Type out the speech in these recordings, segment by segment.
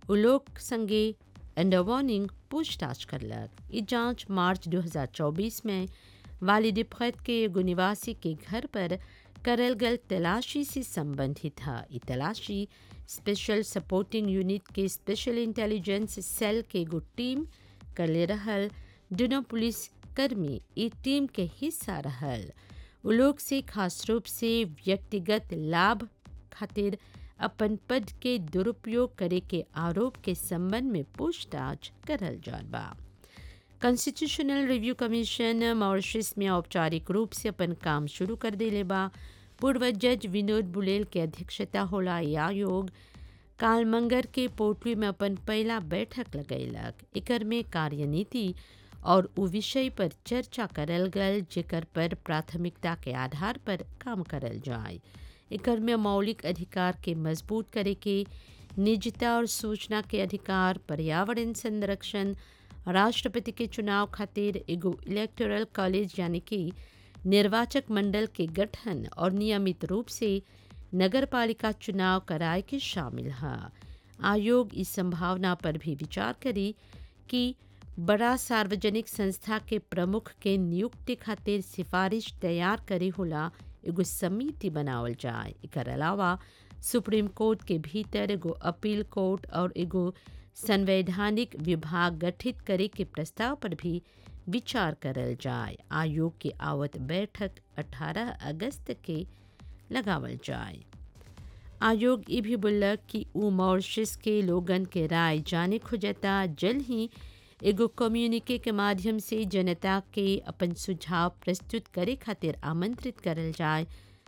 उ लोग संगे अंडर वार्निंग पूछताछ करलक ई जांच मार्च 2024 में वालिद फैत के एगो निवासी के घर पर करल गल तलाशी से संबंधित है ई तलाशी स्पेशल सपोर्टिंग यूनिट के स्पेशल इंटेलिजेंस सेल के एगो टीम करले रहल दोनों पुलिस कर्मी ई टीम के हिस्सा रहल उ लोग से खास रूप से व्यक्तिगत लाभ खातिर अपन पद के दुरुपयोग करे के आरोप के संबंध में पूछताछ करल जात बा कॉन्स्टिट्यूशनल रिव्यू कमीशन मॉरिशस में औपचारिक रूप से अपन काम शुरू कर देले बा पूर्व जज विनोद बुलेल के अध्यक्षता होला ई आयोग काल मंगर के पोटली में अपन पहला बैठक लगैलक एकर में कार्यनीति और उ विषय पर चर्चा करल गल जेकर पर प्राथमिकता के आधार पर काम करल जाए एकर में मौलिक अधिकार के मजबूत करे के निजता और सूचना के अधिकार पर्यावरण संरक्षण राष्ट्रपति के चुनाव खातिर एगो इलेक्टोरल कॉलेज यानी कि निर्वाचक मंडल के गठन और नियमित रूप से नगर पालिका चुनाव कराए के शामिल है आयोग इस संभावना पर भी विचार करी कि बड़ा सार्वजनिक संस्था के प्रमुख के नियुक्ति खातिर सिफारिश तैयार करे होला एगो समिति बनावल जाए एकर अलावा सुप्रीम कोर्ट के भीतर एगो अपील कोर्ट और एगो संवैधानिक विभाग गठित करे के प्रस्ताव पर भी विचार करल जाए आयोग की आवत बैठक 18 अगस्त के लगावल जाए आयोग ये भी बोलक कि उ मॉरिशस के लोगन के राय जाने खोजता जल्द ही एगो कम्युनिके के माध्यम से जनता के अपन सुझाव प्रस्तुत करे खातिर आमंत्रित करल जाए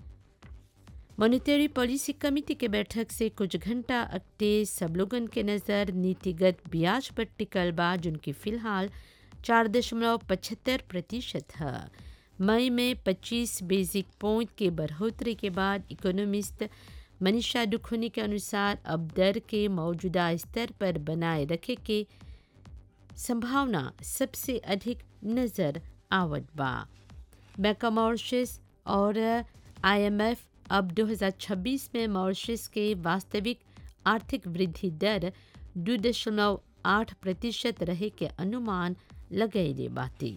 मॉनिटरी पॉलिसी कमेटी के बैठक से कुछ घंटा अगते सब लोगन के नज़र नीतिगत ब्याज पर टिकल बा जिनकी फिलहाल चार दशमलव पचहत्तर प्रतिशत है मई में 25 बेसिक पॉइंट के बढ़ोतरी के बाद इकोनॉमिस्ट मनीषा दुखोनी के अनुसार अब दर के मौजूदा स्तर पर बनाए रखे के संभावना सबसे अधिक नज़र आवत बा बैंक मॉरिशस और आईएमएफ अब 2026 में मॉरिशस के वास्तविक आर्थिक वृद्धि दर दो दशमलव आठ प्रतिशत रहे के अनुमान लगैले बाती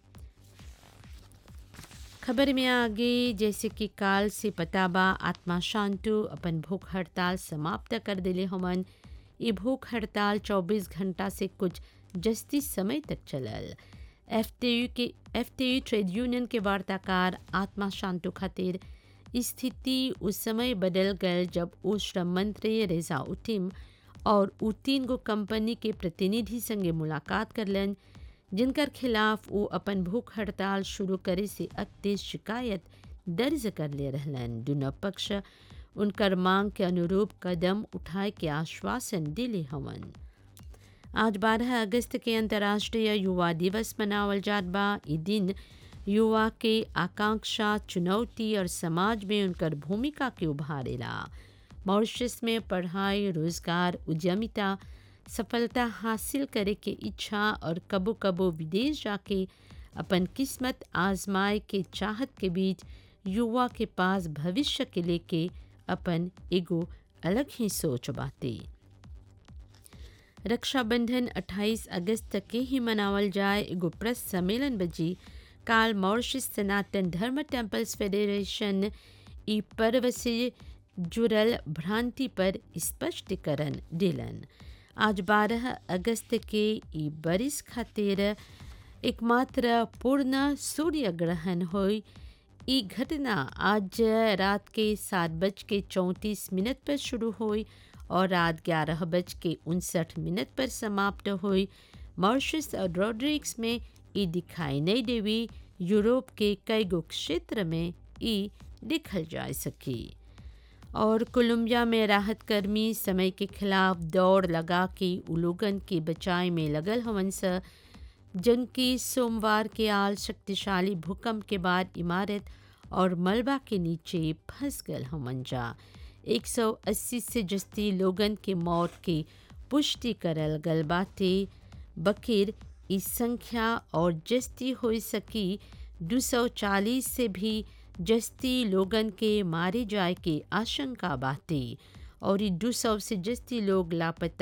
खबर में आगे जैसे कि काल से पता बा आत्मा शांतु अपन भूख हड़ताल समाप्त कर दिले हमन ये भूख हड़ताल 24 घंटा से कुछ जस्ती समय तक चलल एफटीयू के एफटीयू ट्रेड यूनियन के वार्ताकार आत्मा शांतु खातिर स्थिति उस समय बदल गल जब वो श्रम मंत्री रेजा उटिम और उ तीन गो कंपनी के प्रतिनिधि संगे मुलाकात करलन जिनकर खिलाफ वो अपन भूख हड़ताल शुरू करे से अगते शिकायत दर्ज कर ले रहलन दोनों पक्ष उनकर मांग के अनुरूप कदम उठाए के आश्वासन दिले हवन आज 12 अगस्त के अंतर्राष्ट्रीय युवा दिवस मनावल जात बा ई दिन युवा के आकांक्षा चुनौती और समाज में उनकर भूमिका के उभारेला मॉरिशस में पढ़ाई रोजगार उद्यमिता सफलता हासिल करे के इच्छा और कबो कबो विदेश जाके अपन किस्मत आजमाए के चाहत के बीच युवा के पास भविष्य के लेके अपन एगो अलग ही सोच बाते रक्षाबंधन 28 अगस्त तक के ही मनावल जाए एगो प्रेस सम्मेलन बजी काल मॉरिशस सनातन धर्म टेम्पल्स फेडरेशन ई पर्व से जुड़ल भ्रांति पर स्पष्टीकरण दिलन आज 12 अगस्त के ई बरिस खातिर एकमात्र पूर्ण सूर्य ग्रहण हुई ई घटना आज रात के सात बज के चौंतीस मिनट पर शुरू हुई और रात ग्यारह बज के उनसठ मिनट पर समाप्त हुई मॉरिशस और रोड्रिक्स में ई दिखाई नहीं देवी यूरोप के कई गो क्षेत्र में ई देखल जा सकी और कोलंबिया में राहत कर्मी समय के खिलाफ दौड़ लगा के उलोगन के बचाए में लगल हवन स जबकि सोमवार के आल शक्तिशाली भूकंप के बाद इमारत और मलबा के नीचे फंस गल हमन जा 180 से जस्ती लोगन के मौत की पुष्टि करल गल बाटे बकीर इस संख्या और जस्ती हो सकी 240 से भी जस्ती लोगन के मारे जाए के आशंका बाटे और ई 200 से जस्ती लोग लापता